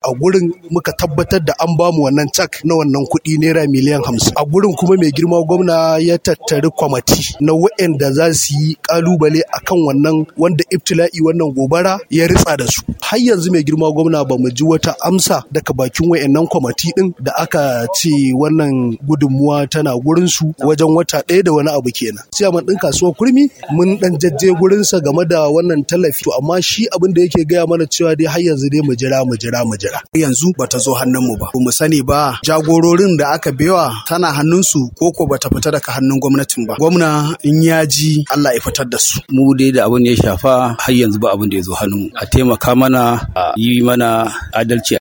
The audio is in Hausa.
a gurin muka tabbatar da an bamu wannan cak na wannan kuɗi naira miliyan hamsin a gurin kuma mai girma gwamna ya tattari kwamati na waɗanda za su yi kalubale akan wannan wanda ibtila'i wannan gobara ya ritsa da su har yanzu mai girma gwamna ba mu ji wata amsa daga bakin wayannan kwamati din da aka ce wannan gudunmuwa tana gurin su wajen wata ɗaya da wani abu kenan ciyaman ɗin kasuwar kurmi mun dan jajje gurinsa game da wannan tallafi to amma shi abin da yake gaya mana cewa dai har yanzu dai mu jira mu jira mu jira yanzu bata zo hannunmu ba mu sani ba jagororin da aka bewa tana hannunsu ko ko bata fita daga hannun gwamnatin ba gwamna in ya ji Allah ya fitar da su mu dai da abin ya shafa har yanzu ba abin da ya zo hannunmu a taimaka mana a yi mana adalci